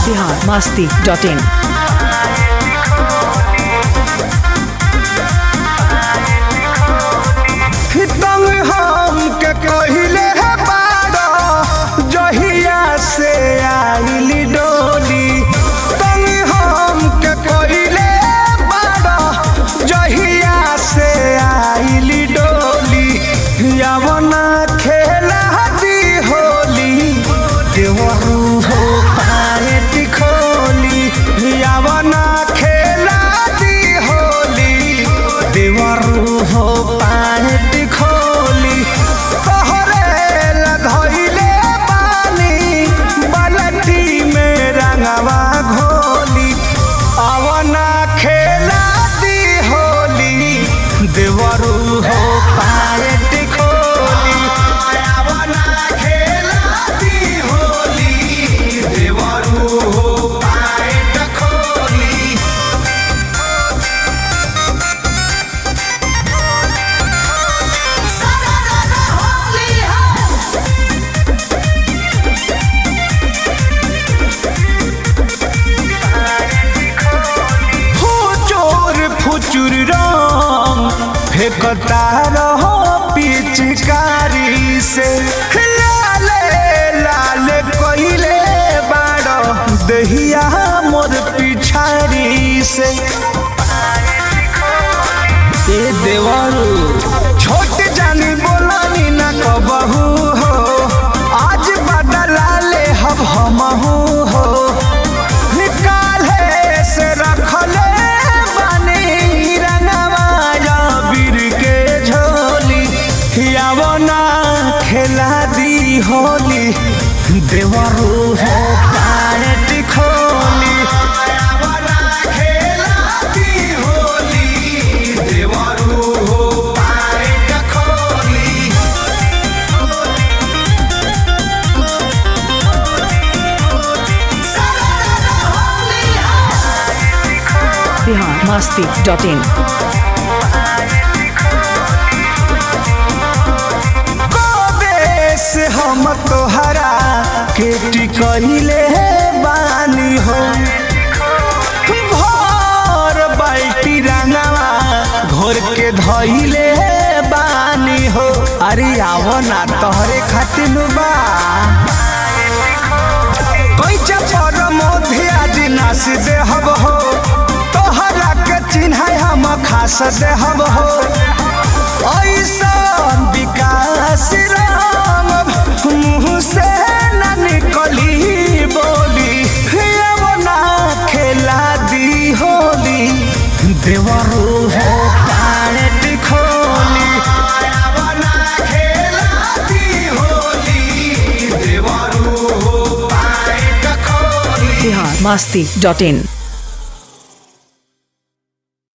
Bihar Masti dot in तंग हम के कहिले है बाड़ा जहिया से आइली डोली तंग हम के कहिले बाड़ा जहिया से आइली डोली यवना खेला दी होली देवरू हो पाए टिखोली यवना खेला दी होली देवरू हो पाए टिखोली तोहरे लधइले पानी बाल्टी में रंगवा घोली अवना खेला दी होली देवरू हो पाए टिखोली अवना खेला दी होली देवरू हो पाए टिखोली फुचुर फुचुर रंग फेंकता रहो पिचकारी से लाले लाले कोइले बाड़ो दहिया मोर पिछाड़ी से ए देवरू छोट जानी बोलानी ना कबहू हो आज बदला ले हम हमहू हो निकाले से रखले बानी रंगवाया बीर के झोली यावना खेला दी होली देवरू हो पारट खोली यावना खेला दी होली देवरू हो पारट खोली बिहार मस्ती डॉट इन से हम तोहरा के टिकहिले बानी हो भर बाल्टी रंगवा घोर के धइले बानी हो अरे आवो ना तोहरे खातिर बा कैचा पर मोधे आज नास देहब हो तोहरा के चिन्ह हम खास देहब हो ऐसन विकास राम मुँह से न निकली बोली अब ना खेला दी होली देवरू हो पारट खोली अब ना खेला दी होली देवरू हो पारट खोली बिहार मस्ती डॉट इन